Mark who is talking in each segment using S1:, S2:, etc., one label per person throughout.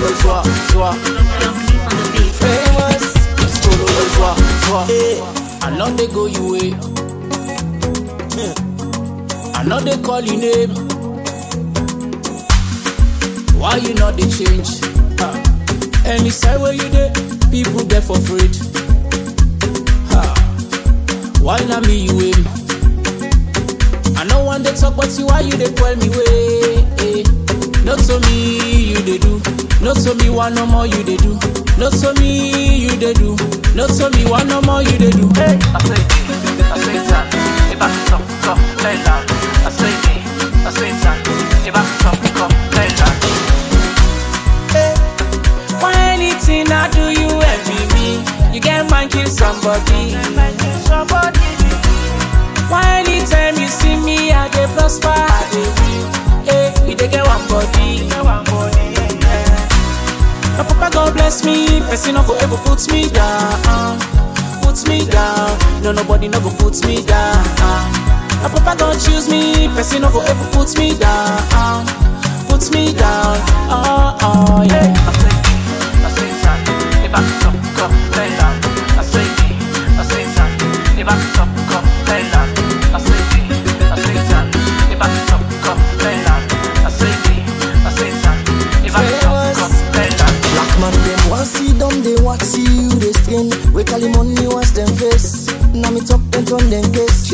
S1: le soir, soir. Famous. Skolo le soir, soir. I know they go you way. I know they call you name. Why you not they change? Ha. Any side where you there, people there for afraid. Ha. Why not me you aim? I know one they talk but you why you they call me way. Eh. Not to me you they do. Not to me one no more you they do. Not to me you they do. Not to me one no more you they do. Hey.
S2: I say it, I say that, if I stop, come, play that. I say it, I say that, if I stop, come, play that.
S1: Why anything I do you envy me? You get man kill somebody. Why anytime you see me I dey prosper, I dey win. Hey, you dey get one body. My papa God bless me, person no go ever put me down, put me down. No nobody no go put me down. My papa God choose me, person no go ever put me down, put me down. Oh oh yeah.
S2: I say it, I say that, if I stop, come, play that. I say it, I say that, if I stop, come, play that. I say it, I say that, if I stop, come, play that. I say it, I say that, if I stop, come, play that.
S3: Black man them want see them, they want see you they skin. We call him money wash them face. Now me talk them turn them case.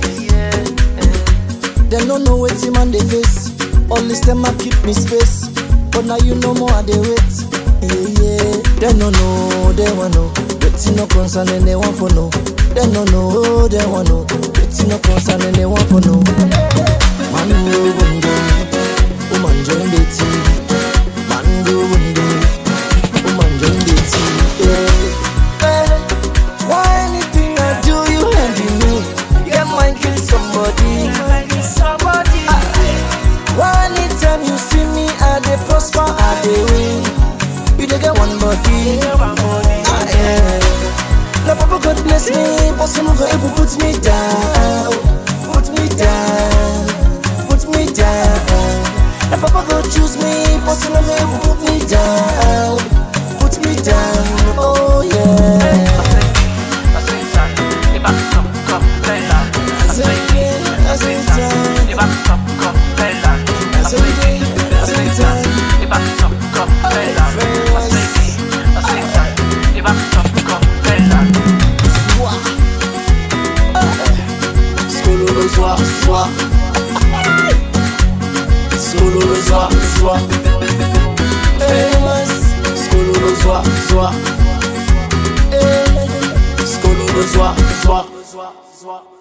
S3: Them don't know what him and they face. All this them a keep me space. But now you know more they wait. Yeah, yeah. They don't know, they want know. Waiting no concern and they want for no. They don't know, they want know. Waiting no concern and they want for no. Man go bungo, woman join the team. Man go bungo, woman join the team. Yeah. Eh, Why anything I do you envy me? You get mind kill somebody. Ah, Why anytime you see me I dey prosper I dey win. You dey get one body. Ah, yeah. Na papa God bless me, but some go able put me down, put me down, put me down. Na papa God choose me, but some go able put me down, put me down. Oh yeah.
S2: I say that, if I stop, come, play that. I say it, I say that, if I stop, come, play that. I say it, I say that, if I stop, come, play that. I say it, I say that, if I stop, come, play that.
S1: Skolo le soir, soir. Skolo le soir, soir.
S3: Famous.
S1: Skolo le soir, soir.
S3: Eh.
S1: Skolo le soir, soir.